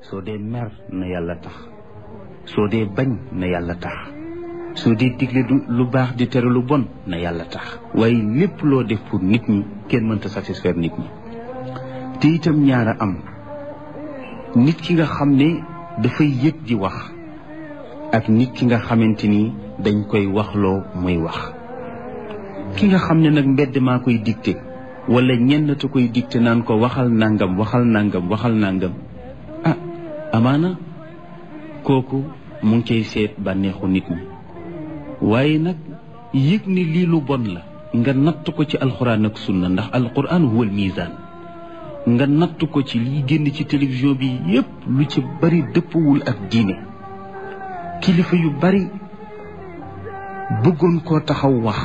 soo dee mer na yàlla tax soo dee bañ na yàlla tax soo dee digle du lu baax di tere lu bon na yàlla tax waaye lépp loo def pour nit ñi kenn mënta satisfaire nit ñi te itam ñaara am nit ki nga xam ne dafay yëg di wax ak nit ki nga xamante ni dañ koy waxloo muy wax ki nga xam ne nag mbedd maa koy dicté wala ñenn te koy dicté naan ko waxal nangam waxal nangam waxal nangam ah amaana kooku mu ngi cay seet bànneexu nit ñi waaye nag yëg ni lii lu bon la nga natt ko ci alxuraan ak sunna ndax alxuraan huwal misaan nga natt ko ci liy génn ci télévision bi yépp lu ci bari dëppawul ak diine kilifa yu bari bëggoon koo taxaw wax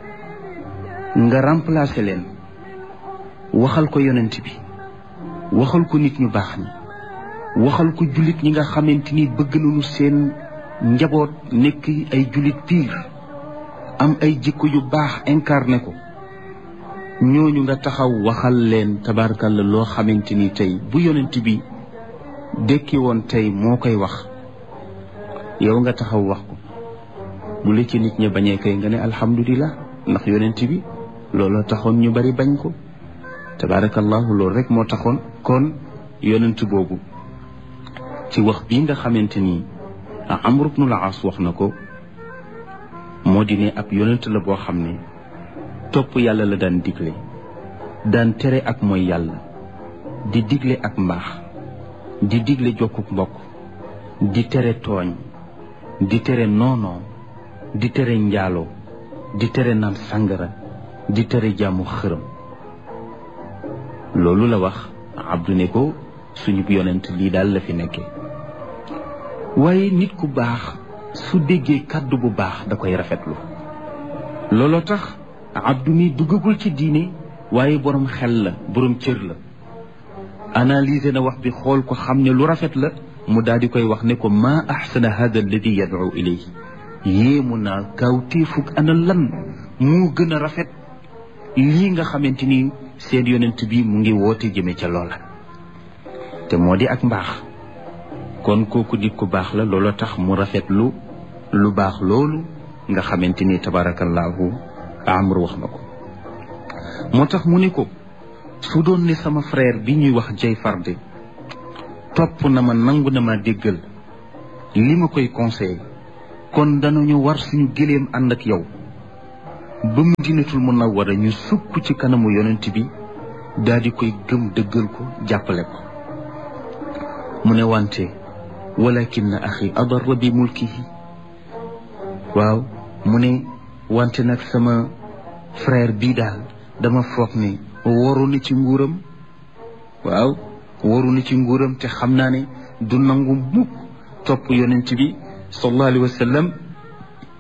nga remplacer leen waxal ko yonent bi waxal ko nit ñu baax ñi waxal ko jullit ñi nga xamante ni bëgg nañu seen njaboot nekk ay jullit piir am ay jikko yu baax incarné ko ñooñu nga taxaw waxal leen tabarkalla loo xamante ni tey bu yonent bi dekki woon tey moo koy wax yow nga taxaw wax ko bu la ci nit ñi bañee kay nga ne alhamdulilah ndax yonent bi looloo taxoon ñu bari bañ ko tabarakallahu loolu rek moo taxoon kon yonent boobu ci wax bii nga xamante ni Amr ibn al-As wax na ko moo di ne ab yonent la boo xam ne topp yàlla la daan digle daan tere ak mooy yàlla di digle ak mbaax di digle jokkuk mbokk di tere tooñ di tere noonoo di tere njaaloo di tere naan sàngara di tere jaamu xërëm loolu la wax abdu ne ko suñu yonent lii daal la fi nekkee waaye nit ku baax su déggee kàddu bu baax da koy rafetlu looloo tax abdu mi duggagul ci diine waaye borom xel la borom cër la analyser na wax bi xool ko xam ne lu rafet la mu daal di koy wax ne ko maa axsana hada alladi yad'u ilayhi yéemu naa kawtéefug ana lan moo gën a rafet lii nga xamante ni seen yonent bi mu ngi woote jëme ca loola te moo di ak mbaax kon kooku nit ku baax la loolu tax mu rafetlu lu baax loolu nga xamante ni tabarakallahu amr wax na ko moo tax mu ne ko su doon ne sama frère bi ñuy wax jay farde topp na ma nangu na ma déggal li ma koy conseillé kon danañu war suñu gëléem ànd ak yow ba Madinatul Munawwara ñu sukk ci kanamu yonent bi daal di koy gëm dëggal ko jàppale ko mu ne wante walakin axi adarra bi mulkihi waaw mu ne wante nag sama frère bii daal dama foog ne waru na ci nguuram waaw waru na ci nguuram te xam naa ne du nangu mukk topp yonent bi sallallahu alayhi wa sallam